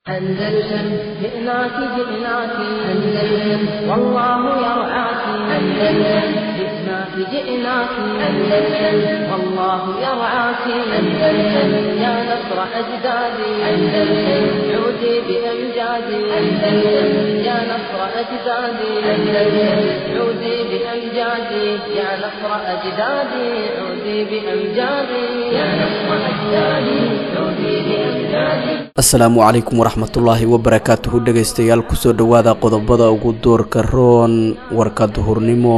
أندلسن جئناك جئناك أندلسن والله يرعاك أندلسن جئناك جئناك أندلسن والله يرعاك أندلسن يا نصر أجدادي أندلسن عودي بأمجادي أندلسن يا نصر أجدادي أندلسن عودي بأمجادي يا نصر أجدادي عودي بأمجادي يا نصر أجدادي عودي بأمجادي asalaamu calaykum waraxmatullaahi wabarakaatuhu dhegaystayaal kusoo dhowaada qodobada ugu doorka roon warka duhurnimo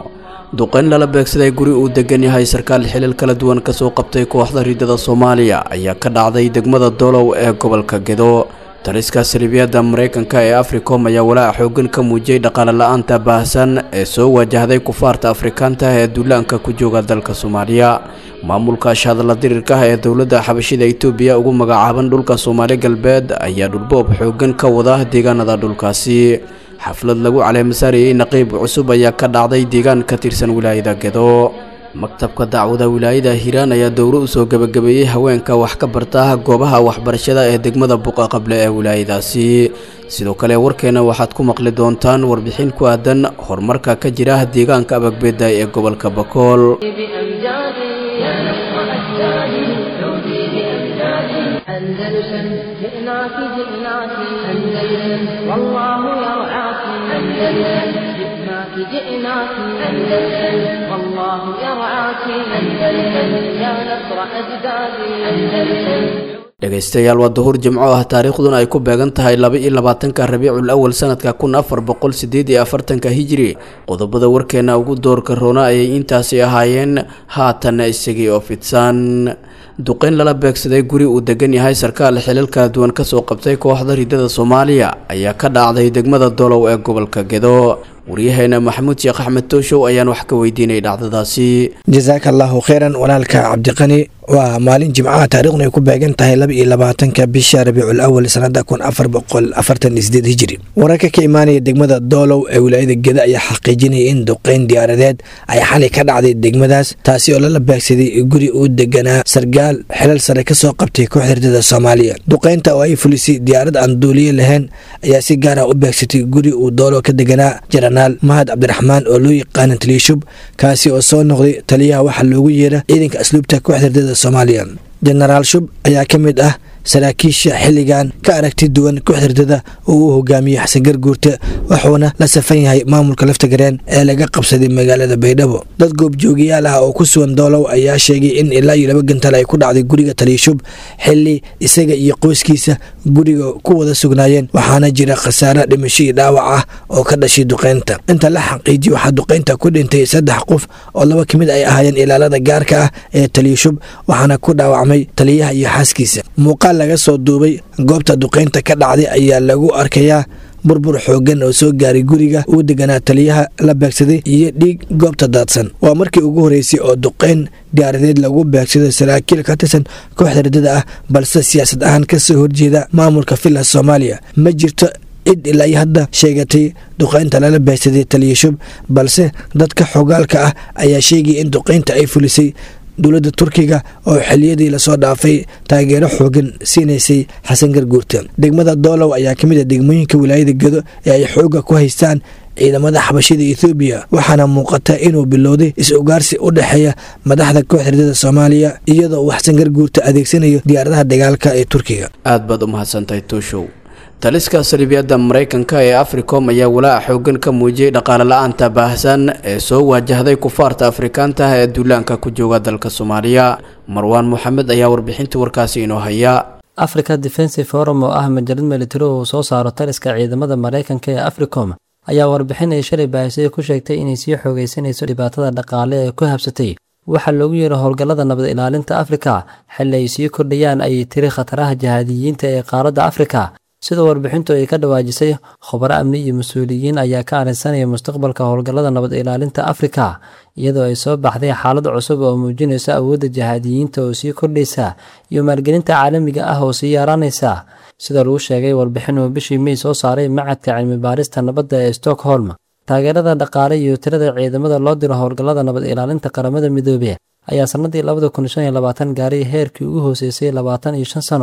duqeyn lala beegsaday guri uu degan yahay sarkaal xilal kala duwan kasoo qabtay kooxda riidada soomaaliya ayaa ka dhacday degmada dolow ee gobolka gedo taliska salibiyada mareykanka ee africom ayaa walaaca xoogan ka muujiyey dhaqaale la-aanta baahsan ee soo wajahday kufaarta afrikaanta ee duulaanka ku jooga dalka soomaaliya maamulka ashadala dirirka ah ee dowladda xabashida itoobiya ugu magacaaban dhulka soomaali galbeed ayaa dhulboob xoogan ka wada deegaanada dhulkaasi xaflad lagu caleemasaariyey naqiib cusub ayaa ka dhacday deegaan ka tirsan wilaayada gedo maktabka dacwada wilaayada hiiraan ayaa dowro usoo gebagabeeyey haweenka wax ka barta goobaha waxbarashada ee degmada buqa qable ee wilaayadaasi sidoo kale warkeena waxaad ku maqli doontaan warbixin ku aadan horumarka ka jira deegaanka abagbeeda ee gobolka bakool بأمجادي يا نصر أجدادي عودي بأمجادي أندلسن جئناك جئناك أندلسن والله يرعاك أندلسن جئناك جئناك أندلسن والله يرعاك أندلسن يا نصر أجدادي أندلسن dhegaystayaal waa duhur jimco ah taariikhduna ay ku beegan tahay laba iyo labaatanka rabiicul awal sanadka kun afar boqol sideed iyo afartanka hijiri qodobada warkeena ugu doorka roona ayay intaasi ahaayeen haatanna isagii oo fidsan duqeyn lala beegsaday guri uu degan yahay sarkaal xilal kala duwan kasoo qabtay kooxda riidada soomaaliya ayaa ka dhacday degmada dolow ee gobolka gedo waryaheena maxamuud sheekh axmed tooshow ayaan wax ka weydiinay dhacdadaasi jasaaka allaahu kheyran walaalka cabdiqani waa maalin jimcaha taariikhdu ay ku beegan tahay laba iyo labaatanka bisha rabiicul awal sanada kun afar boqol afartan iyo sideed hijiri wararka ka imaanaya degmada doolow ee wilaayada geda ayaa xaqiijinaya in duqeyn diyaaradeed ay xalay ka dhacday degmadaas taasi oo lala beegsaday guri uu deganaa sargaal xilal sare kasoo qabtay kooxda ridada soomaaliya duqeynta oo ay fulisay diyaarad aan duuliye lahayn ayaa si gaar ah u beegsatay guri uu doolow ka deganaa jaranaal mahad cabdiraxmaan oo loo yaqaana taliyashub kaasi oo soo noqday taliyaha waxaa loogu yeera ciidanka asluubta kooxda ridada soomaaliya jenaraal shub ayaa ka mid ah saraakiisha xilligan ka aragti duwan kooxda ridada oo uu hogaamiyey xasan garguurte wuxuuna la safan yahay maamulka laftagareen ee laga qabsaday magaalada baydhabo dad goobjoogayaal ah oo ku sugan doolow ayaa sheegay in ilaa iyo laba gantal ay ku dhacday guriga taliyashub xili isaga iyo qoyskiisa guriga ku wada sugnaayeen waxaana jira khasaare dhimasho iyo dhaawac ah oo ka dhashay duqeynta inta la xaqiijiye waxaa duqeynta ku dhintay saddex qof oo laba ka mid ay ahaayeen ilaalada gaarka ah ee taliyashub waxaana ku dhaawacmay taliyaha iyo xaaskiisa muuqaal laga soo duubay goobta duqeynta ka dhacday ayaa lagu arkayaa burbur xoogan oo soo gaaray guriga uu deganaa taliyaha la beegsaday iyo dhiig goobta daadsan waa markii ugu horeysay oo duqeyn diyaaradeed lagu beegsado saraakiil ka tirsan kooxda ridada ah balse siyaasad ahaan kasoo horjeeda maamulka villa soomaaliya ma jirto cid ilaa iyo hadda sheegatay duqeynta lala beegsaday taliyashub balse dadka xogaalka ah ayaa sheegaya in duqeynta ay fulisay dowladda turkiga oo xiliyadii lasoo dhaafay taageero xoogan siinaysay xasan garguurta degmada doolow ayaa ka mid a degmooyinka wilaayada gedo ee ay xooga ku haystaan ciidamada xabashida ethoobiya waxaana muuqata inuu bilowday is-ugaarsi u dhexeeya madaxda kooxda ridada soomaaliya iyadoo uu xasan garguurta adeegsanayo diyaaradaha dagaalka ee turkiga aad baad u mahadsantahay tooshow taliska salibiyada mareykanka ee africom ayaa walaaca xoogan ka muujiyey dhaqaale la-aanta baahsan ee soo waajahday kufaarta afrikaanta ah ee duulaanka ku jooga dalka soomaaliya marwaan moxamed ayaa warbixinta warkaasi inoo haya africa defensive forum oo ah majalad militari uu soo saaro taliska ciidamada mareykanka ee africom ayaa warbixin ay shalay baahisay ku sheegtay inay sii xoogeysanayso dhibaatada dhaqaale ee ku habsatay waxaa loogu yeero howlgallada nabad ilaalinta afrika xilli ay sii kordhayaan ayay tiri khataraha jahaadiyiinta ee qaaradda afrika sida warbixintu ay ka dhawaajisay khubaro amni iyo mas-uuliyiin ayaa ka arrinsanaya mustaqbalka howlgallada nabad ilaalinta afrika iyadoo ay soo baxday xaalad cusub oo muujinaysa awoodda jahaadiyiinta oo sii kordhaysa iyo maalgelinta caalamiga ah oo sii yaaraanaysa sida lagu sheegay warbixin uu bishii mey soo saaray macadka cilmi baarista nabadda ee stockholm taageerada dhaqaale iyo tirada ciidamada loo diro howlgallada nabad ilaalinta qaramada midoobe ayaa sannadii labada kun shan iyo labaatan gaaray heerkii ugu hooseysay labaatan iyo shan sano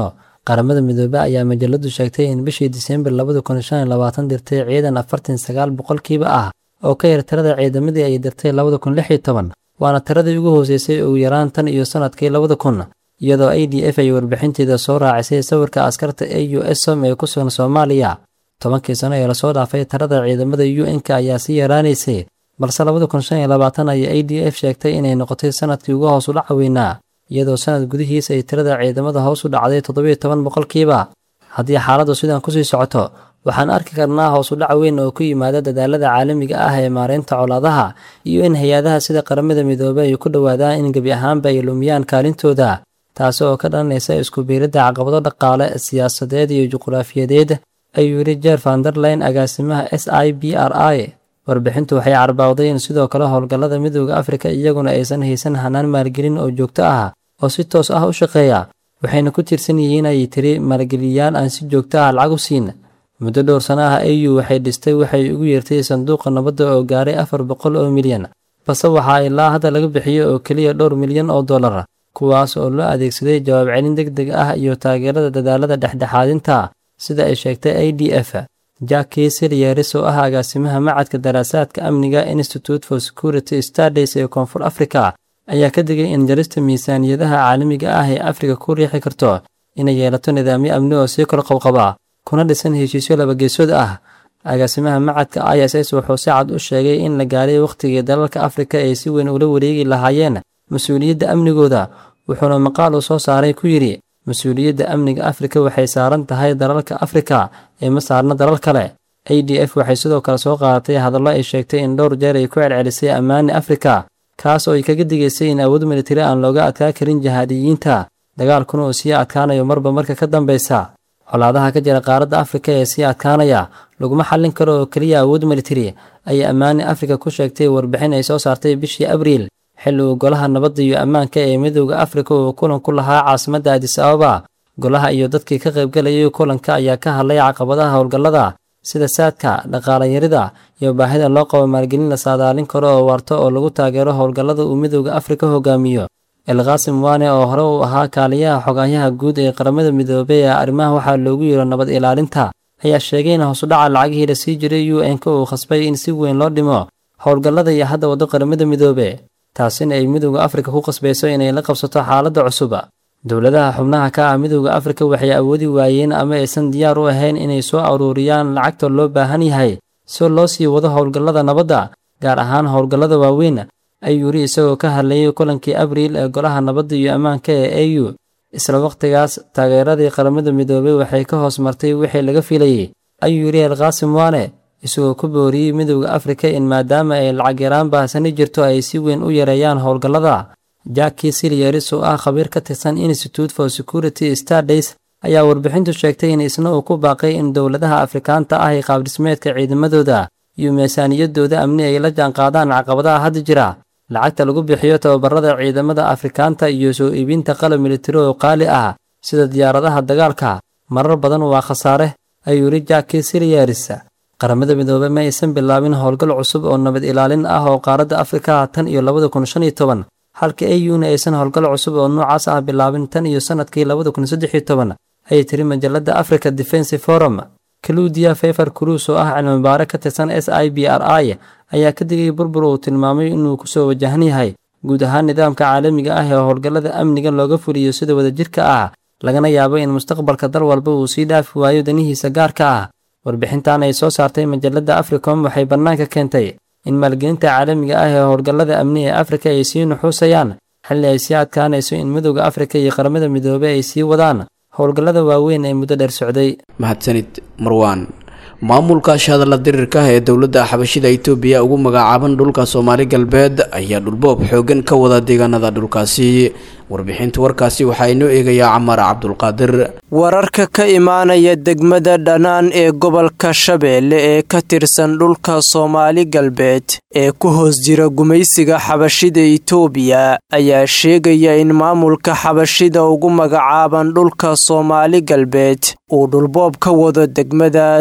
qaramada midoobe ayaa majaladu sheegtay in bishii diseembar labada kun shan iyo labaatan dirtay ciidan afartan sagaal boqolkiiba ah oo ka yar tirada ciidamadii ay dirtay labada kun lix iyo toban waana tiradii ugu hooseysay ugu yaraan tan iyo sanadkii labada kun iyadoo a d f ay warbixinteeda soo raacisay sawirka askarta a u s som ee ku sugan soomaaliya tobankii sano ee lasoo dhaafay tirada ciidamada u n-ka ayaa sii yaraanaysay balse labada kun shan iyo labaatan ayaa a d f sheegtay inay noqotay sanadkii ugu hoos u dhaca weynaa iyadoo sanad gudihiis ay tirada ciidamada hoos u dhacday toddobiyo toban boqolkiiba haddii xaaladdu sidan kusii socoto waxaan arki karnaa hoos u dhac weyn oo ku yimaada dadaalada caalamiga ah ee maareynta colaadaha iyo in hay-adaha sida qaramada midoobey ay ku dhowaadaan in gebi ahaanba ay lumiyaan kaalintooda taasi oo ka dhalanaysa isku biiridda caqabado dhaqaale siyaasadeed iyo juqraafiyadeed ayuu yidhi jeer vanderline agaasimaha s i b r i warbixintu waxay carbaawday in sidoo kale howlgallada midooda afrika iyaguna aysan haysan hanaan maalgelin oo joogto ah oo si toos ah u shaqeeya waxayna ku tiirsan yihiin ayay tiri maalgeliyayaal aan si joogto ah lacag u siin muddo dhowr sano ah au waxay dhistay waxay ugu yeertay sanduuqa nabadda oo gaaray afar boqol oo milyan balse waxaa ilaa hadda laga bixiyo oo keliya dhowr milyan oo dollar kuwaas oo loo adeegsaday jawaab celin deg deg ah iyo taageerada dadaalada dhexdhexaadinta sida ay sheegtay a d f jacki silyeris oo ah agaasimaha macadka daraasaadka amniga institute for security studies ee koonfur africa ayaa ka digay in jarista miisaaniyadaha caalamiga ah ee afrika ku riixi karto inay yeelato nidaamyo amni oo sii kor qabqaba kuna dhisan heshiisyo labageesood ah agaasimaha macadka i s s wuxuu si cad u sheegay in la gaaray wakhtigii dalalka afrika ay si weyn ula wareegi lahaayeen mas-uuliyadda amnigooda wuxuuna maqaal uu soo saaray ku yidhi mas-uuliyadda amniga afrika waxay saaran tahay dalalka afrika ee ma saarna dalal kale a d f waxay sidoo kale soo qaadatay hadallo ay sheegtay in dhowr jeer ay ku celcelisay ammaani afrika kaas oo ay kaga digaysay in awood militari aan looga adkaa karin jihaadiyiinta dagaalkuna uu sii adkaanayo marba marka ka dambaysa colaadaha ka jira qaaradda afrika ee sii adkaanaya laguma xallin karo oo keliya awood militari ayay ammaani afrika ku sheegtay warbixin ay soo saartay bishii abriil xilli uu golaha nabadda iyo ammaanka ee midooda afrika uu kulan ku lahaa caasimadda adis ababa golaha iyo dadkii ka qaybgalayay kulanka ayaa ka hadlay caqabadaha howlgallada sida saadka dhaqaalayarida iyo baahida loo qabo maalgelin la saadaalin karo oo waarto oo lagu taageero howlgallada uu midooda afrika hogaamiyo elqaasim waane oo hore uu ahaa kaaliyaha xogahyaha guud ee qaramada midoobey ee arrimaha waxaa loogu yeero nabad ilaalinta ayaa sheegay in hoosudhaca lacagihii la sii jiray u n-ka uu khasbay in si weyn loo dhimo howlgallada iyo hadda waddo qaramada midoobe taasina ay midooda afrika ku qasbayso inay la qabsato xaaladda cusub dowladaha xubnaha ka ah midooda afrika waxay awoodi waayeen ama aysan diyaar u ahayn inay soo aruuriyaan lacagta loo baahan yahay si loo sii wado howlgallada nabadda gaar ahaan howlgallada waaweyn ayuu yidhi isagoo ka hadlayay kulankii abriil ee golaha nabadda iyo ammaanka ee a u isla wakhtigaas taageeradii qaramada midoobey waxay ka hoos martay wixii laga filayey ayuu yidhi elqaasim waane isagoo ku booriyey midooda afrika in maadaama ay lacag yaraan baahsani jirto ay si weyn u yareeyaan howlgallada jacki silyeris oo ah khabiir ka tirsan institute for security studies ayaa warbixintu sheegtay in isna uu ku baaqay in dowladaha afrikaanta ah ee qaabdhismeedka ciidamadooda iyo miisaaniyadooda amni ay la jaanqaadaan caqabadaha hadda jira lacagta lagu bixiyo tababarada ciidamada afrikaanta iyo soo iibinta qalab militari oo qaali ah sida diyaaradaha dagaalka marar badan waa khasaare ayuu yidhi jacki silyeris qaramada midoobey ma aysan bilaabin howlgal cusub oo nabad ilaalin ah oo qaaradda afrika tan iyo labada kun shan iyo toban halka a u-na aysan howlgal cusub oo noocaas ah bilaabin tan iyo sannadkii labada kun saddex iyo toban ayay tiri majalladda africa defense forum kaluudiya fefer cruis oo ah cilmibaare ka tirsan s i b r i ayaa ka digay burbur uu tilmaamay inuu kusoo wajahan yahay guud ahaan nidaamka caalamiga ah ee howlgallada amniga looga fuliyo sida wadajirka ah lagana yaabo in mustaqbalka dal walba uu sii dhaafi waayo danihiisa gaarka ah warbixintan ay soo saartay majalladda africom waxay bannaanka keentay in maalgelinta caalamiga ah ee howlgallada amni ee afrika ay sii nuxuusayaan xilli ay sii adkaanayso in midooda afrika iyo qaramada midoobey ay sii wadaan howlgallada waaweyn ee muddo dheer socday mahadsanid marwaan maamulka shahadalla dirirka ah ee dowladda xabashida itoobiya ugu magacaaban dhulka soomaali galbeed ayaa dhulboob xoogan ka wada deegaanada dhulkaasi warbixinta warkaasi waxaa inoo eegayaa camaar cabdulqaadir wararka ka imaanaya degmada dhanaan ee gobolka shabeelle ee ka tirsan dhulka soomaali galbeed ee ku hoos jira gumaysiga xabashida itoobiya ayaa sheegaya in maamulka xabashida ugu magacaaban dhulka soomaali galbeed uu dhulboob ka wado degmadaas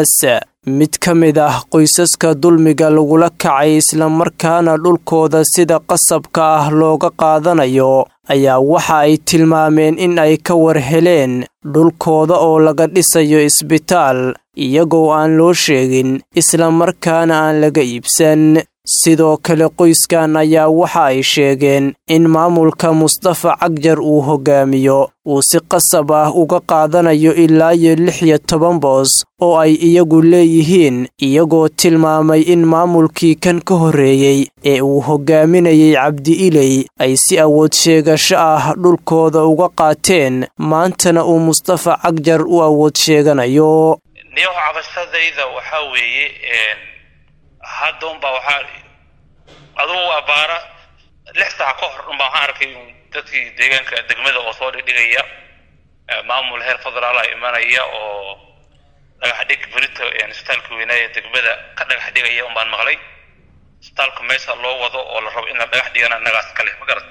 mid ka mid ah qoysaska dulmiga lagula kacay islamarkaana dhulkooda sida qasabka ah looga qaadanayo ayaa waxa ay tilmaameen in ay ka war heleen dhulkooda oo laga dhisayo isbitaal iyagoo aan loo sheegin islamarkaana aan laga iibsan sidoo kale qoyskan ayaa waxa ay sheegeen in maamulka mustafa cagjar uu hogaamiyo uu si qasab ah uga qaadanayo ilaa iyo lix iyo toban boos oo ay iyagu leeyihiin iyagoo tilmaamay in maamulkii kan ka horreeyey ee uu hogaaminayay cabdi iley ay si awood sheegasho ah dhulkooda uga qaateen maantana uu mustafa cagjar u awood sheeganayo hadda unbaa waxaa adugu abaara lix saac ka hor unbaa waxaan arkay dadkii deegaanka degmada oo soo dhigdhigaya maamul heer federaala imanaya oo dhagax dhig berita isbitaalka weynaaye degmada ka dhagax dhigaya unbaan maqlay isbitaalka meesha loo wado oo la rabo in la dhagax dhigana annagaas ka leh ma garat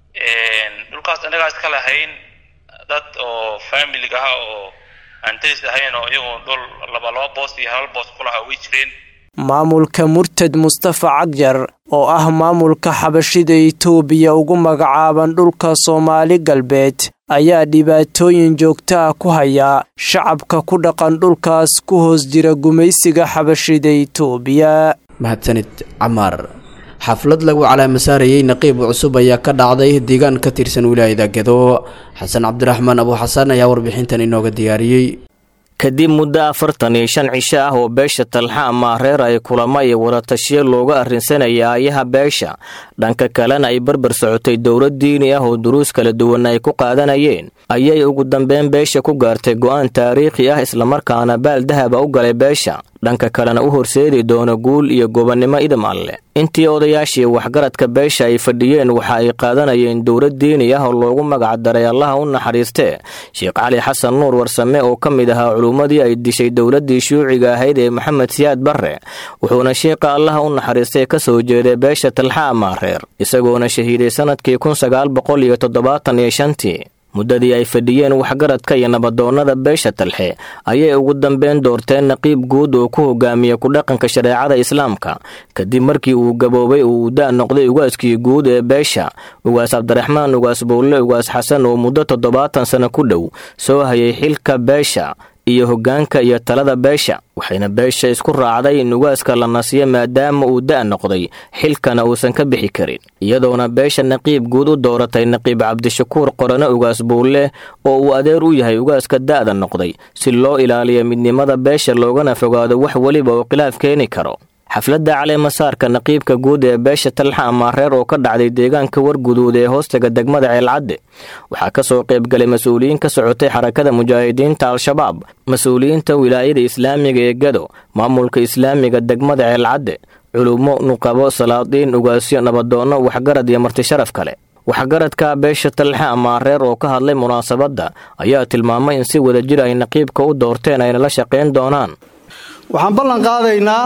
dhulkaas annagaas ka lahayn dad oo familiga ah oo aan daris ahayn oo iyagu dhul laba laba boos iyo hal boos kulahaa way jireen maamulka murtad mustafa cagjar oo ah maamulka xabashida itoobiya ugu magacaaban dhulka soomaali galbeed ayaa dhibaatooyin joogto ah ku haya shacabka ku dhaqan dhulkaas ku hoos jira gumaysiga xabashida itoobiya mahadsanid camaar xaflad lagu calaamasaarayey naqiib cusub ayaa ka dhacday deegaan ka tirsan wilaayada gedo xasan cabdiraxmaan abuuxasan ayaa warbixintan inooga diyaariyey kadib muddo afartan iyo shan cisho ah oo beesha talxa ama reer ay kulamo iyo wadatashiyo looga arrinsanaya ayaha beesha dhanka kalena ay barbar socotay dowlad diini ah oo duruus kala duwan ay ku qaadanayeen ayay ugu dambeyn beesha ku gaartay go'aan taariikhi ah islamarkaana baal dahaba u galay beesha dhanka kalena u horseedi doono guul iyo gobonnimo idam alleh intii odayaashii waxgaradka beesha ay fadhiyeen waxa ay qaadanayeen dowlad diini ah oo loogu magac daray allaha u naxariistee sheekh cali xasan nuur warsame oo ka mid ahaa culummadii ay dishay dowladdii shuuciga ahayd ee maxamed siyaad barre wuxuuna sheekha allaha u naxariistay ka soo jeeday beesha talxa amaareer isagoona shahiiday sannadkii kun sagaal boqol iyo toddobaatan iyo shantii muddadii ay fadhiyeen waxgaradka iyo nabadoonnada beesha talxe ayay ugu dambeyn doorteen naqiib guud oo ku hogaamiya ku-dhaqanka shareecada islaamka kadib markii uu gaboobay oo uu da' noqday ugaaskii guud ee beesha ugaas cabdiraxmaan ugaas bowle ugaas xasan oo muddo toddobaatan sano ku dhow soo hayay xilka beesha iyo hoggaanka iyo talada beesha waxayna beesha isku raacday in ugaaska la nasiyo maadaama uu da' noqday xilkana uusan ka bixi karin iyadoona beesha naqiib guud u dooratay naqiib cabdishakuur qorane ugaas buulle oo uu adeer u yahay ugaaska da'da noqday si loo ilaaliyo midnimada beesha loogana fogaado wax weliba oo khilaaf keeni karo xafladda caleemasaarka naqiibka guud ee beesha talxa amaareer oo ka dhacday deegaanka warguduud ee hoostaga degmada ceelcadde waxaa ka soo qaybgalay mas-uuliyiin ka socotay xarakada mujaahidiinta al-shabaab mas-uuliyiinta wilaayada islaamiga ee gado maamulka islaamiga degmada ceelcadde culummo nuqabo salaadiin ugaasyo nabadoonno waxgarad iyo martisharaf kale waxgaradka beesha talxe amaareer oo ka hadlay munaasabadda ayaa tilmaamay in si wadajir ay naqiibka u doorteen ayna la shaqayn doonaan waxaan ballan qaadaynaa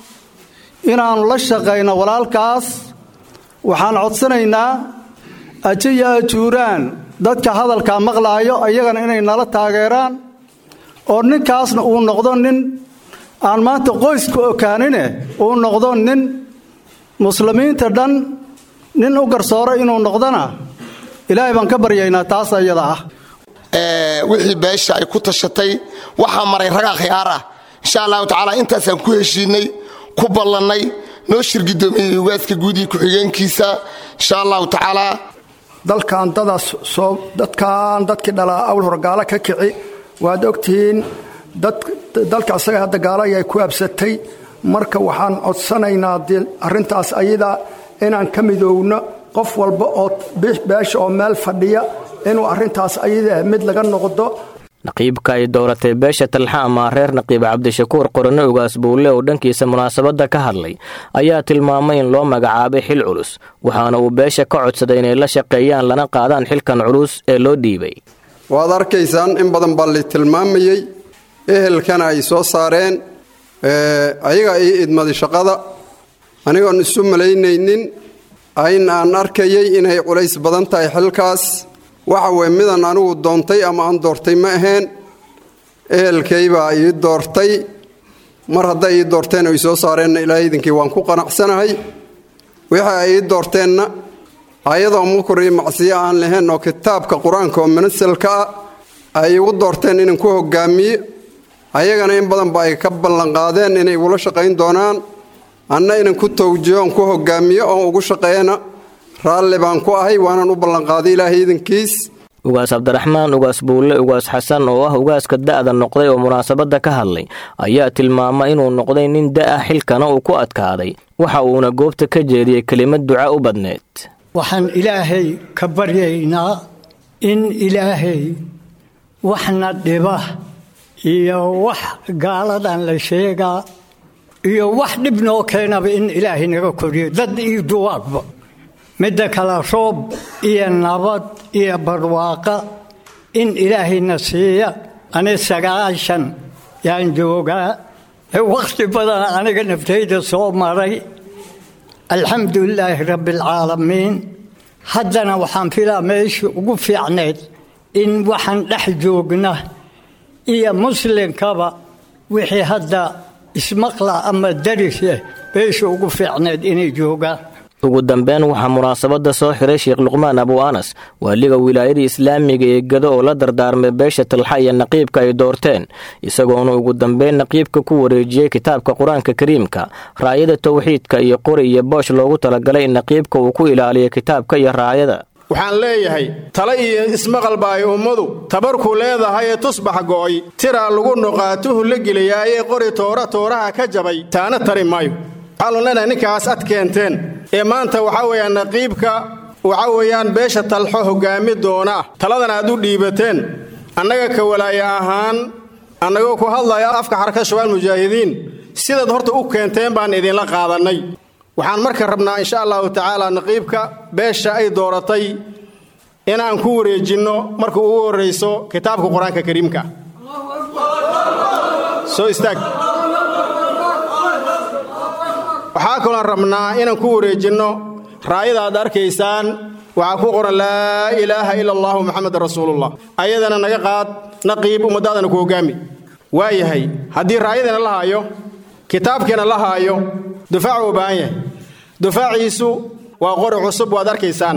inaannu la shaqayno walaalkaas waxaan codsanaynaa aje iyo ajuuraan dadka hadalkaa maqlaayo ayagana inay nala taageeraan oo ninkaasna uu noqdo nin aan maanta qoysku okaanine uu noqdo nin muslimiinta dhan nin u garsooro inuu noqdona ilaahay baan ka baryaynaa taas ayada ah wixii beesha ay ku tashatay waxaa maray ragaa khiyaar ah insha allahu tacaala intaasaan ku heshiinay ku ballannay noo shirgidoomiyey ugaaska guudii ku-xigeenkiisa insha allahu tacaalaa dalkan dadaas soo dadkan dadkii dhalaa awl hor gaalo ka kici waad ogtihiin dalka isaga hadda gaalo ayay ku absatay marka waxaan codsanaynaa arrintaas ayada inaan ka midoowno qof walba oo beesha oo meel fadhiya inuu arrintaas ayada mid laga noqdo naqiibka ay dooratay beesha talxa amaareer naqiib cabdishakuur qorane ugaas buulle oo dhankiisa munaasabadda ka hadlay ayaa tilmaamay in loo magacaabay xil culus waxaana uu beesha ka codsaday inay la shaqeeyaan lana qaadaan xilkan culus ee loo dhiibay waad arkaysaan in badan baa la tilmaamayey ehelkana ay soo saareen ayaga ii idmaday shaqada anigoon isu malaynaynin ayn aan arkayay inay culays badan tahay xilkaas waxa weye midan anigu doontay ama aan doortay ma ahayn ehelkay baa ii doortay mar hadday ii doorteen oo i soo saareenna ilaahay idinkii waan ku qanacsanahay wixii ay ii doorteenna ayadoo mukur iyo macsiyo aan lahayn oo kitaabka qur-aanka oo manasalka ah ay igu doorteen inaan ku hogaamiye ayagana in badanba ay ka ballanqaadeen inay igula shaqayn doonaan anna inan ku tawjiho on ku hogaamiyo oon ugu shaqeeyana raalli baan ku ahay waanaan u ballanqaaday ilaahay idankiis ugaas cabdiraxmaan ugaas buulle ugaas xasan oo ah ugaaska da'da noqday oo munaasabadda ka hadlay ayaa tilmaama inuu noqday nin da'a xilkana uu ku adkaaday waxa uuna goobta ka jeediyey kelimad duca u badneed waxaan ilaahay ka baryaynaa in ilaahay waxna dhiba iyo wax gaaladan la sheegaa iyo wax dhib noo keenaba in ilaahay naga koriyo dad iyo duwaagba midda kale roob iyo nabad iyo barwaaqa in ilaahayna siiya ani sagaashan yaan joogaa wakhti badan aniga naftayda soo maray alxamdu lilaahi rabbi alcaalamiin haddana waxaan filaa meeshii ugu fiicnayd in waxaan dhex joogna iyo muslimkaba wixii hadda ismaqla ama darise meeshii ugu fiicnayd inay joogaan ugu dambeyn waxaa munaasabadda soo xiray sheekh luqmaan abu anas waaliga wilaayada islaamiga ee gado oo la dardaarmay beesha talxa iyo naqiibka ay doorteen isagoona ugu dambeyn naqiibka ku wareejiyey kitaabka qur-aanka kariimka raayada towxiidka iyo qori iyo boosh loogu talagalay in naqiibka uu ku ilaaliyo kitaabka iyo raayada waxaan leeyahay tale iyo ismaqalba ay ummadu tabarku leedahay ee tusbax go'ay tiraa lagu nuqaatuhu la geliyaayee qori toora tooraha ka jabay taana tari maayo waxaanu leenahay ninkaas ad keenteen ee maanta waxaa weeyaan naqiibka waxaa weeyaan beesha talxo hoggaami doona ah taladan aad u dhiibateen annaga ka walaaya ahaan annagoo ku hadlaya afka xarka shabaal mujaahidiin sidaad horta u keenteen baan idinla qaadannay waxaan marka rabnaa insha allahu tacaala naqiibka beesha ay dooratay inaan ku wareejinno marka ugu horrayso kitaabka qur-aanka kariimka soo istaag waxaa kaloon rabnaa inaan ku wareejinno raayada aad arkaysaan waxaa ku qoran laa ilaaha ila allahu muxamed rasuulullah ayadana naga qaad naqiib ummadaadana ku hoggaami waayahay haddii raayadana la haayo kitaabkiina la haayo dufaacu u baahan yahay dufaaciisu waa qori cusub waad arkaysaan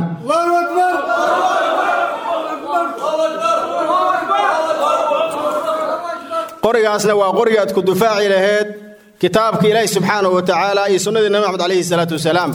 qorigaasna waa qoriga aad ku dufaaci laheed kitaabka ilaahi subxaanahu wa tacaala iyo sunnadii nabi maxamed calayhi salaatu wasalaam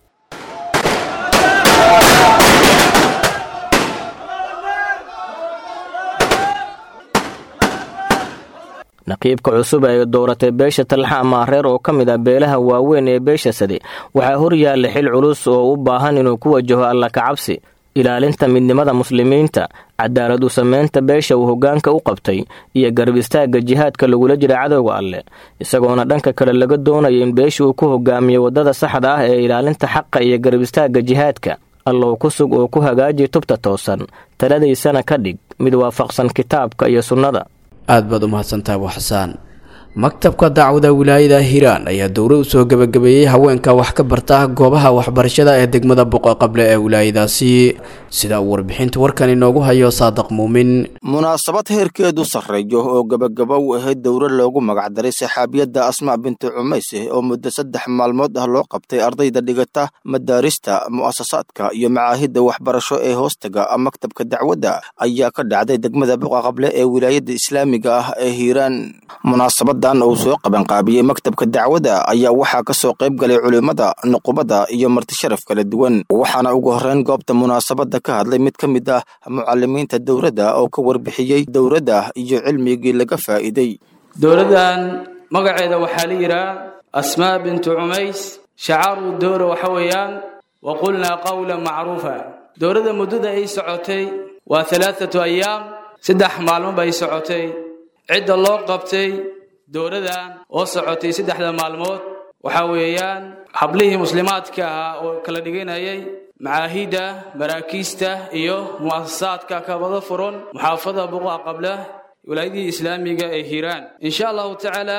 naqiibka cusub ee dowratay beesha talxa amaareer oo ka mid ah beelaha waaweyn ee beesha sade waxaa hor yaalla xil culus oo u baahan inuu ku wajaho alla kacabsi ilaalinta midnimada muslimiinta cadaalad u samaynta beesha uu hoggaanka u qabtay iyo garab istaagga jihaadka lagula jira cadowga alleh isagoona dhanka kale laga doonaya in beesha uu ku hogaamiyo waddada saxda ah ee ilaalinta xaqa iyo garab istaagga jihaadka allow ku sug oo ku hagaaji tubta toosan taladaysana ka dhig mid waafaqsan kitaabka iyo sunnada aad baad u mahadsantaha abu xasaan maktabka dacwada wilaayada hiiraan ayaa dowra u soo gebagabeeyey haweenka wax ka barta goobaha waxbarashada ee degmada boqo qable ee wilaayadaasi sida uu warbixinta warkan inoogu hayo saadiq muumin munaasabad heerkeedu sarreeyo oo gebagaba u ahayd dowro loogu magacdaray saxaabiyadda asmaa bintu cumayse oo muddo saddex maalmood ah loo qabtay ardayda dhigata madaarista mu'asasaadka iyo macaahidda waxbarasho ee hoostaga maktabka dacwadda ayaa ka dhacday degmada boqa qable ee wilaayadda islaamiga ah ee hiiraan munaasabada uu soo qabanqaabiyey maktabka dacwada ayaa waxaa ka soo qayb galay culimmada nuqubada iyo martisharaf kala duwan waxaana ugu horreyn goobta munaasabadda ka hadlay mid ka mid ah mucalimiinta dowladda oo ka warbixiyey dowladda iyo cilmigii laga faa'iiday dowladdan magaceeda waxaa la yidhaha asmaa bintu cumays shacaaru dowra waxa weeyaan wa qulnaa qawlan macruufa dowladda muddada ay socotay waa alaaatu ayaam saddex maalmo bay socotay cidda loo qabtay dowladan oo socotay saddexda maalmood waxaa weeyaan hablihii muslimaadka ahaa oo kala dhiganayay macaahidda maraakiista iyo mu'asasaadka kabada furan muxaafada buqa qabla wilaayadii islaamiga ee hiiraan insha allahu tacaala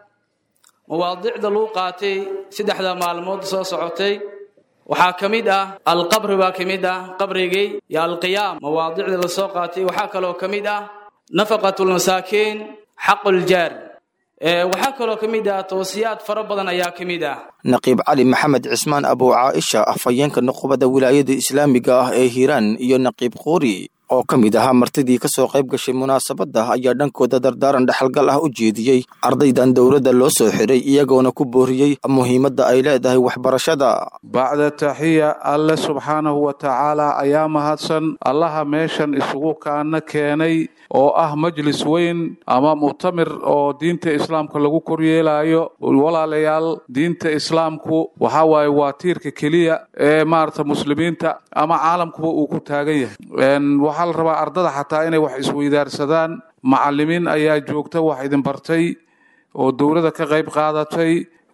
mawaadicda lagu qaatay saddexda maalmood soo socotay waxaa ka mid ah alqabri baa ka mid ah qabrigii iyo alqiyaam mawaadicda la soo qaatay waxaa kaloo ka mid ah nafaqatulmasaakiin xaquljaar waxaa kaloo ka mid ah toosiyaad fara badan ayaa ka mid ah naqiib cali maxamed cismaan abu caaisha afhayeenka nuqubada wilaayada islaamiga ah ee hiiraan iyo naqiib quuri oo ka mid ahaa martidii ka soo qayb gashay munaasabadda ayaa dhankooda dardaaran dhexalgal ah u jeediyey ardaydan dowladda loo soo xiray iyagoona ku booriyey muhiimadda ay leedahay waxbarashada bacda taxiya alle subxaanahu wa tacaala ayaa mahadsan allaha meeshan isugu kaana keenay oo ah majlis weyn ama muctamir oo diinta islaamka lagu koryeelayo walaalayaal diinta islaamku waxa waaye waa tiirka keliya ee maarata muslimiinta ama caalamkuba uu ku taagan yahay waxaa la rabaa ardada xataa inay wax isweydaarsadaan macalimiin ayaa joogta wax idin bartay oo dowladda ka qayb qaadatay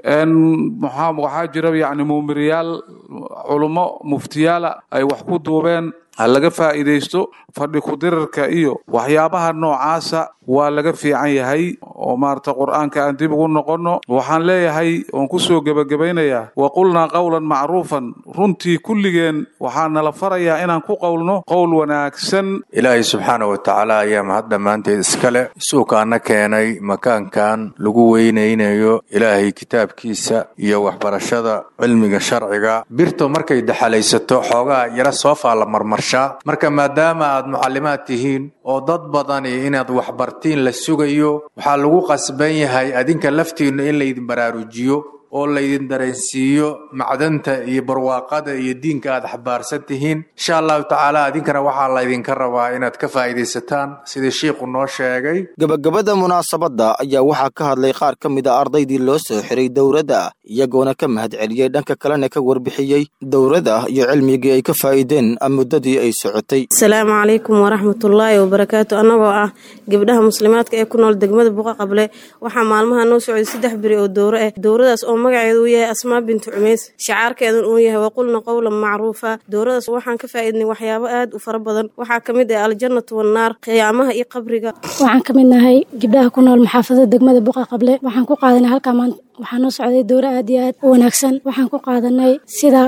waxaa jira yacni muumiriyaal culummo muftiyaala ay wax ku duubeen ha laga faa'iidaysto fadhi ku-dirarka iyo waxyaabaha noocaasa waa laga fiican yahay oo maarata qur'aanka aan dib ugu noqonno waxaan leeyahay oon ku soo gebagabaynayaa wa qulnaa qowlan macruufan runtii kulligeen waxaa nala farayaa inaan ku qowlno qowl wanaagsan ilaahay subxaana wa tacaala ayaa mahad dhammaanteed iskale suukaana keenay makaankan lagu weynaynayo ilaahay kitaabkiisa iyo waxbarashada cilmiga sharciga birto markay daxalaysato xoogaa yara soofaa la marmarshaa marka maadaama aad mucallimaad tihiin oo dad badani inaad waxbartiin la sugayo waxaa lagu qasban yahay adinka laftiinnu in laydin baraarujiyo oo laydin dareensiiyo macdanta iyo barwaaqada iyo diinka aad xabaarsan tihiin insha allahu tacaala adinkana waxaa laydinka rabaa inaad ka faa'iidaysataan sidii shiikhu noo sheegay gebagabada munaasabadda ayaa waxaa ka hadlay qaar ka mid a ardaydii loo soo xiray dowladda iyagoona ka mahad celiyey dhanka kalena ka warbixiyey dowladda iyo cilmigii ay ka faa'iideen muddadii ay socotay asalaamu calaykum waraxmatullaahi wabarakaatu annagoo ah gabdhaha muslimaadka ee ku nool degmada buqa qable waxaa maalmaha noo socday saddex beri oo dowro ah dowradaas oo magaceedu uu yahay asmaa bintu cumays shacaarkeedun uu yahay waqulna qowlan macruufa dowradaas waxaan ka faa'iidnay waxyaabo aad u fara badan waxaa ka mid ah aljannatu wannaar qiyaamaha iyo qabriga waxaan ka mid nahay gabdhaha ku nool maxaafadada degmada buqa qable waxaan ku qaadanay halkaa maanta waxaa noo socday dowro aad iyo aad u wanaagsan waxaan ku qaadanay sida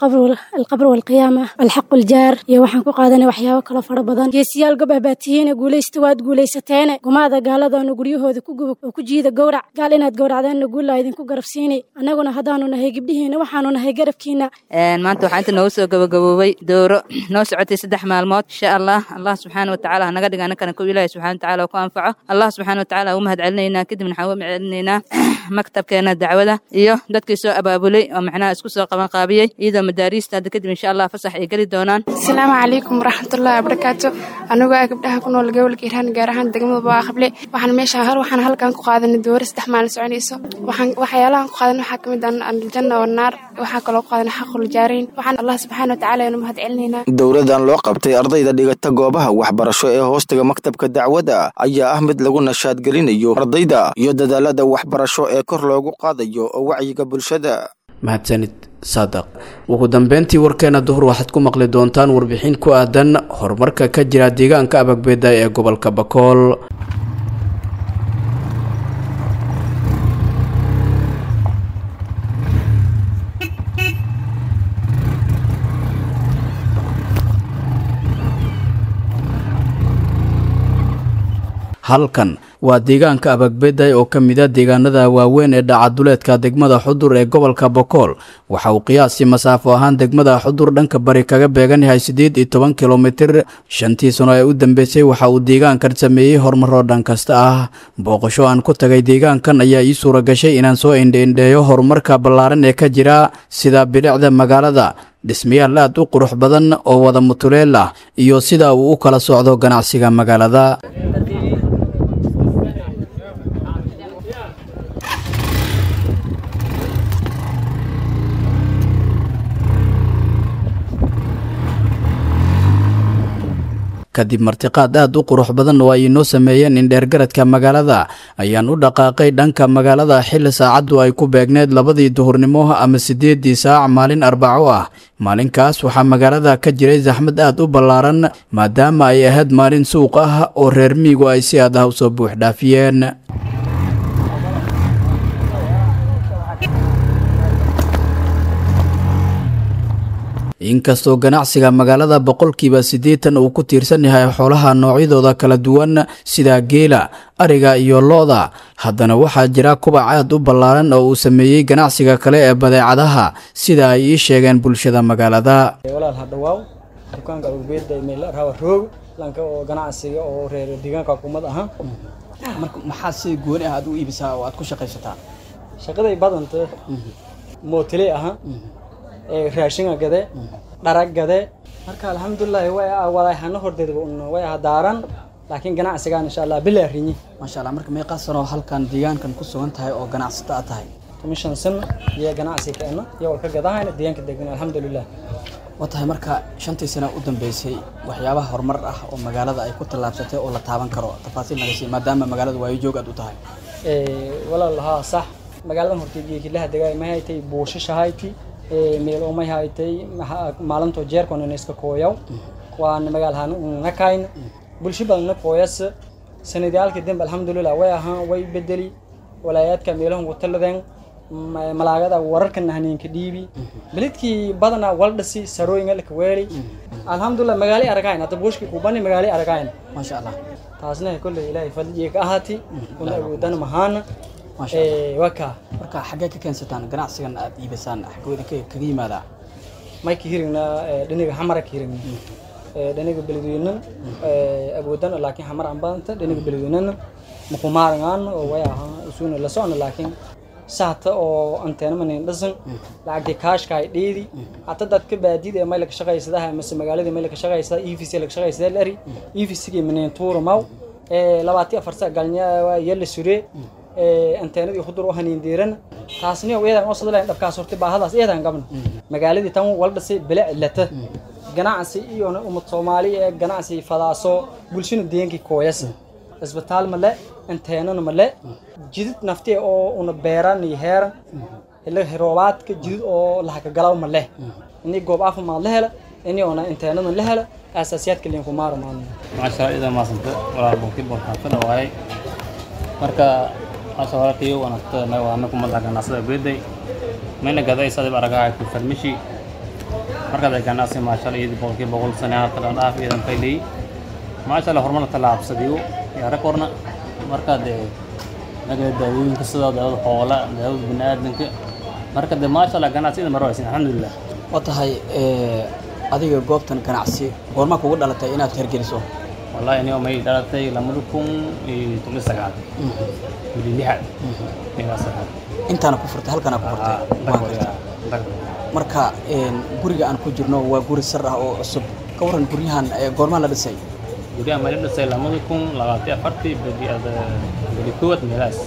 alqabr walqiyaama alxaq aljaar iyo waxaan ku qaadanay waxyaabo kaloo fara badan geesiyaal gob ah baa tihiine guulaysta waad guulaysateene gumaada gaaladaanu guryahooda ku gubog oo ku jiida gowrac gaal inaad gowracdaanna guulla idinku garabsiinay annaguna haddaanu nahay gabdhihiina waxaanu nahay garabkiina maanta waxaa inta noogu soo gabagaboobay dowro noo socotay saddex maalmood insha allah allah subxaana watacaala hanaga dhiga annakana kow ilaahi subxana watacaala oo ku anfaco allah subxaana watacaala u mahad celinaynaa kadibna waxaan uga celinaynaa maktabkeena dacwada iyo dadkii soo abaabulay oo macnaha isku soo qaban qaabiyey iyadoo madaariista hadda kadib insha allah fasax ay geli doonaan asalaamu calaykum waraxmatullahi wabarakaatu anigoo ah gabdhaha ku nool gobolka hiiraan gaar ahaan degmada baaqable waxaan meesha har waxaan halkan ku qaadanay dooro saddex maalin soconayso waxaan waxyaalahan ku qaadan waxaa kamid ah aljanna wannaar waxaa kaloo ku qaadan xaqul jaariin waxaan allah subxaana watacaala inu mahad celinaynaa dowladan loo qabtay ardayda dhigata goobaha waxbarasho ee hoostaga maktabka dacwada ayaa ah mid lagu nashaadgelinayo ardayda iyo dadaalada waxbarasho ee kor loogu qaadayo wacyiga bulshada mahadsanid saadaq ugu dambeyntii warkeena duhur waxaad ku maqli doontaan warbixin ku aadan horumarka ka jira deegaanka abagbeeda ee gobolka bakool halkan waa deegaanka abagbeday oo ka mid a deegaanada waaweyn ee dhacaduleedka degmada xudur ee gobolka bokool waxa uu qiyaasi masaafo ahaan degmada xudur dhanka bari kaga beegan yahay siddeed iyo toban kilomitir shantii sano ee u dambeysay waxa uu deegaankan sameeyey horumaro dhan kasta ah booqasho aan ku tagay deegaankan ayaa ii suura gashay inaan soo indheindheeyo horumarka ballaaran ee ka jira sida bilicda magaalada dhismayaal aad u qurux badan oo wada mutuleel ah iyo sida uu u kala socdo ganacsiga magaalada kadib martiqaad aad u qurux badan oo ay inoo sameeyeen indheergaradka magaalada ayaan u dhaqaaqay dhanka magaalada xilli saacaddu ay ku beegneed labadii duhurnimo ama siddeeddii saac maalin arbaco ah maalinkaas waxaa magaalada ka jiray saxmad aad u ballaaran maadaama ay ahayd maalin suuq ah oo reer miigu ay si aad ah u soo buux dhaafiyeen inkastoo ganacsiga magaalada boqolkiiba siddeetan uu ku tiirsan yahay xoolaha noocyadooda kala duwan sida geela ariga iyo lo-da haddana waxaa jira kubac aad u ballaaran oo uu sameeyey ganacsiga kale ee badeecadaha sida ay ii sheegeen bulshada magaalada walaal hadhawaaw dukaanka ubeeda meel rawa roog lanka oo ganacsiga oo reer deegaanka kumad aha marka maxaa si gooni ah aad u iibisaa oo aad ku shaqaysataa shaqaday badanta mootile aha raashinga gade dharag gade marka alxamdulilahi way wadaahano hordeedba un way hadaaran laakiin ganacsigaan insha allah bilaa rinyi maasha allah marka meeqaa sano halkan deegaankan ku sugan tahay oo ganacsata aad tahay tomishan sano iyo ganacsi keena iyo walka gadahayna deegaanka degan alxamdulilah waa tahay marka shantii sano u dambeysay waxyaabaha horumar ah oo magaalada ay ku tallaabsatay oo la taaban karo tafaasiil naga sii maadaama magaalada waayo joog aad u tahay walaal haa sax magaaladan hortay geekilaha degaay ma haytay buushashahayti meel oo may haytay maalinto jeerkona iska kooyaw waana magaalahan nakayn bulsho badan na kooyas sanadiyaalkii dambe alxamdulilah way ahaan way bedeli walaayaadka meelahan wataladeen malaagada wararkan haneenka dhiibi belidkii badanaa waldhasi sarooyinga laka weeli alxamdulilah magaali aragayn hadda buushkii kubani magaali aragayn maasha allah taasna kolley ilaahay fadlijiga ka ahaati una awoodana mahaana waka marka xaggee ka keensataan ganacsigan aad iibisaan xaggooda kaga yimaadaa may ka hirigna dhiniga xamara ka hirigna dhiniga beledweynan awoodan laakiin xamar aan badanta dhiniga beledweynana makumaarangaan oo way ahaa usuna la socona laakiin sahta oo anteena manin dhasan lacagtii kaashka ay dheedi hata dadka baadida ee may laga shaqaysadaha mase magaalada may laga shaqaysada evc laga shaqaysada lari evcgii manin tuura maw labaati afar sa galnya yalla sure anteenadii hudur u haniin diiran taasni iyadan oo sadalayn dhabkaas hortay baahadaas iyadan gabna magaaladii tan wal dhisay bila cilata ganacsi iyo ummad soomaali ee ganacsi fadaaso bulshada deegankii kooyas isbitaal male anteenana male jidid nafti oo una beeran iyo heeran ila roobaadka jidid oo lahaka galaw male ini goob caafimaad la hela ini ona anteenada la hela asaasiyaadka liinku maaro maano maasha ida maasanta walaal boqti boqtaan ka dhawaay marka maasha walaalkayo wanagta waana ku madaxa ganacsada beeday mayna gaday sadib aragaha ku farmishi marka ay ganacsi maasha Allah iyadii boqolkiiba boqol sano halka dhan dhaaf iyadan faylay maasha Allah horumar tallaabsadiyo yaa rekorna marka de naga daawooyinka sida daawada xoola daawada bini'aadanka marka de maasha Allah ganacsiyada marwaysin alxamdulillah waa tahay adiga goobtan ganacsi goorma kugu dhalatay inaad hergeliso wallahi aniga may dhalatay lamada kun iyo toban sagaal wili lixaad meelaas ahaa intaana ku furtay halkana ku furtay marka guriga aan ku jirno waa guri sar ah oo cusub ka waran guryahan goormaa la dhisay guryahan ma la dhisay lamada kun labaatan afartii beli koowaad meelaas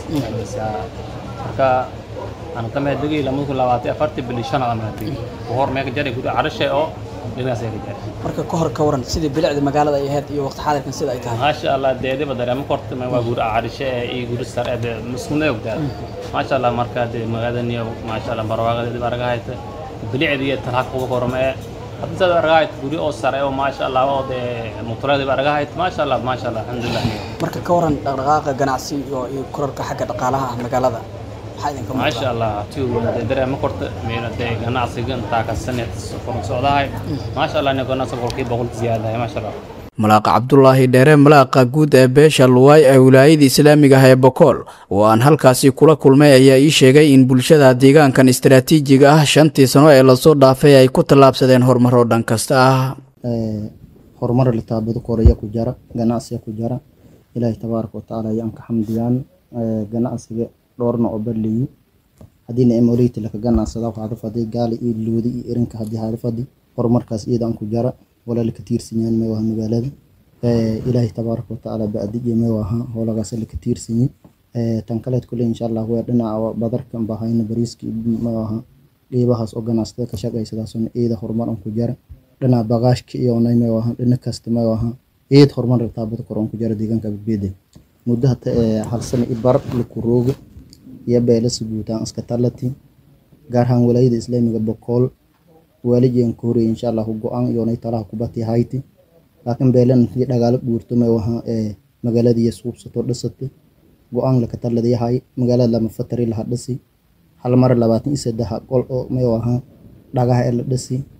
marka aan tamay degay lamada kun labaatan afartii beli shanaad ama degay hor meega jaray guri carashe oo marka ka hor ka waran sidii bilicda magaalada ay ahayd iyo waqti xaadirkan sida ay tahay maasha allah deediba dareemo korta waa guri carishe iyo guri sare de masmuna ogdaa maasha allah marka de magaalada maasha allah barwaaqadeediba aragahayta bilicda iyo talha kuga korma ee hadda sad aragahayt guri oo sare oo maasha allah oo de mutuleediba aragahayt maasha allah maasha allah alxamdulilah marka ka waran dhaqdhaqaaqa ganacsi iyo kororka xagga dhaqaalaha ah magaalada maasha allah tiwde dareema korta meena de ganacsiga intaa ka sanad koron socdahay maasha allah ina ganacsi boqolkiiba boqol ziyaadahay maasha allah malaaqa cabdulaahi dheere malaaqa guud ee beesha luwaay ee wilaayada islaamiga ah ee bokool oo aan halkaasi kula kulmay ayaa ii sheegay in bulshada deegaankan istaraatiijiga ah shantii sano ee lasoo dhaafay ay ku tallaabsadeen horumaro dhan kasta ah horumar litaabado koraya ku jara ganacsiga ku jara ilaahay tabaaraka watacaala ayaan ka xamdiyaan ganacsiga dhowrna oo barleeyi haddiina emoleyta laka ganacsada waxaada fadi gaali iyo loodi iyo erinka haddii haada fadi horumarkaas iyadaan ku jara walaala ka tiirsanyahan meewaha magaalada ilaahay tabaaraka watacaala ba'diye meewaha howlagaas laka tiirsanyi tan kaleed kule insha allah weer dhinaca badarkan bahayna bariiska meewaha qeybahaas oo ganacsatada ka shaqaysadaasuna iyada horumar an ku jara dhinaca bagaashka iyonay meewaha dhina kasta meewaha iyad horumar taabada kor an ku jara deegaanka badbeede muddo hata hal sano i bar laku rooga iyo beelasa guutaan iska talati gaar ahaan walaayada islaamiga bokool waalijigan ka horreeyay insha allahu go-aan iyoonay talaha kubati hayti laakiin beelan intii dhagaalo guurto may waha magaaladiiyo suubsato dhisata go-aan laka taladayahay magaalada lama fatari laha dhisi hal mar labaatan iyo saddex qol oo may waha dhagaha ee la dhisi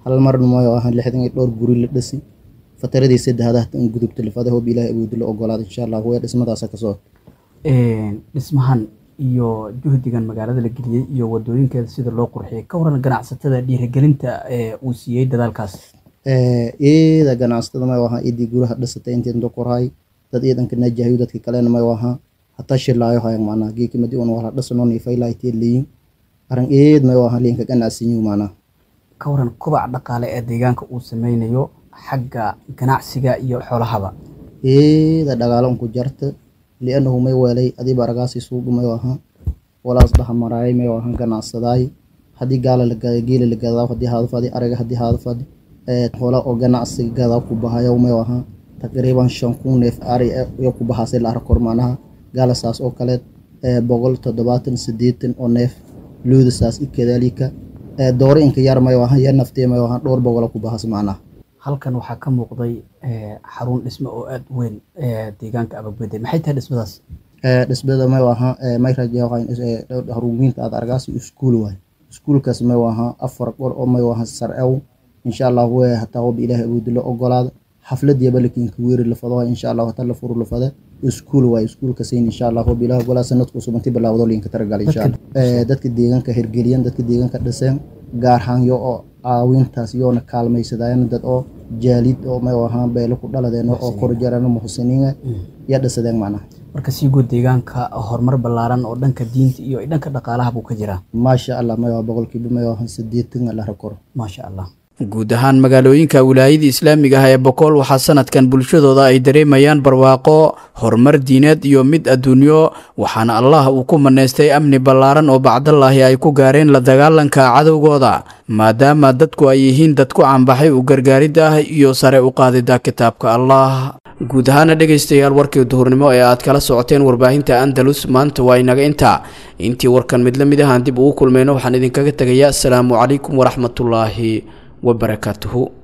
hal marna mayo ahan lixdan iyo dhowr guri la dhasi fataradii saddexdaad in gudubta lafada hoob ilaahay awoodi la ogolaada insha allah way dhismadaasa kasoo dhismahan iyo juhdigan magaalada la geliyey iyo wadooyinkeeda sida loo qurxiyey ka waran ganacsatada dhiirigelinta uu siiyey dadaalkaas iyada ganacsatada mayo ahaa idii guraha dhisatay intii inta korhay dad iidanka najahayo dadka kalena mayo ahaa hataa shilaayo hayan macnaha geeki madi un wala dhisano niifaylaaytee leeyin arin eed mayo ahaa liinka ganacsiyo macnaha ka waran kobaca dhaqaale ee deegaanka uu sameynayo xagga ganacsiga iyo xoolahaba iyada dhagaalo unku jarta lianahu may weelay adii baragaasi suugu mayo ahaa walaas dhaha maraayay mayo ahaa ganacsadaay haddii gaala la gaada geela la gadaa haddii haadafadi araga haddii haadafadi hola oo ganacsiga gadaa ku bahayo mayo ahaa taqriiban shan kun neef ari iyo ku bahaasay la arkor macnaha gaala saas oo kaleed boqol toddobaatan sideetan oo neef luuda saas i kadaalika dooro inka yar mayo ahaa ya naftee mayo ahaa dhowr boqola ku bahas macnaha halkan waxaa ka muuqday xarun dhisme oo aada u weyn deegaanka abagbeday maxay tahay dhismadaas dhismada mayo ahaa harumiinta aad argaasi iskuul waay iskuulkaas mayo ahaa afar qor oo mayo ahaa sarcew insha allah we hataa hob ilaahay awoodi la ogolaada xafladiyaba lakinka weeri lafado insha allah hataa la furu lafada iskuul waay iskuulkasayn insha allah hob ilaahay ogolaa sanadku subanti bilaawdo linka taragala insha allah dadka deegaanka hirgeliyan dadka deegaanka dhiseen gaar ahaan yo oo caawintaas yoona kaalmaysadaayan dad oo jaalid oo may ahaan beelo ku dhaladeen oo korjarano muxsiniina ya dhisadeen macnaha marka sii guud deegaanka horumar ballaaran oo dhanka diinta iyo dhanka dhaqaalaha buu ka jiraa maasha allah may boqolkiiba may ahaan sideetan la rakoro maasha allah guud ahaan magaalooyinka wilaayada islaamiga ah ee bokool waxaa sanadkan bulshadooda ay dareemayaan barwaaqo horumar diineed iyo mid adduunyo waxaana allah uu ku manaystay amni ballaaran oo bacdallaahi ay ku gaareen la dagaalanka cadowgooda maadaama dadku ay yihiin dad ku cambaxay u gargaarid ah iyo sare u qaadida kitaabka allah guud ahaana dhegaystayaal warkii duhurnimo ee aad kala socoteen warbaahinta andalus maanta waa inaga intaa intii warkan mid la mid ahaan dib ugu kulmayno waxaan idinkaga tegayaa asalaamu calaykum waraxmatullaahi وبركاته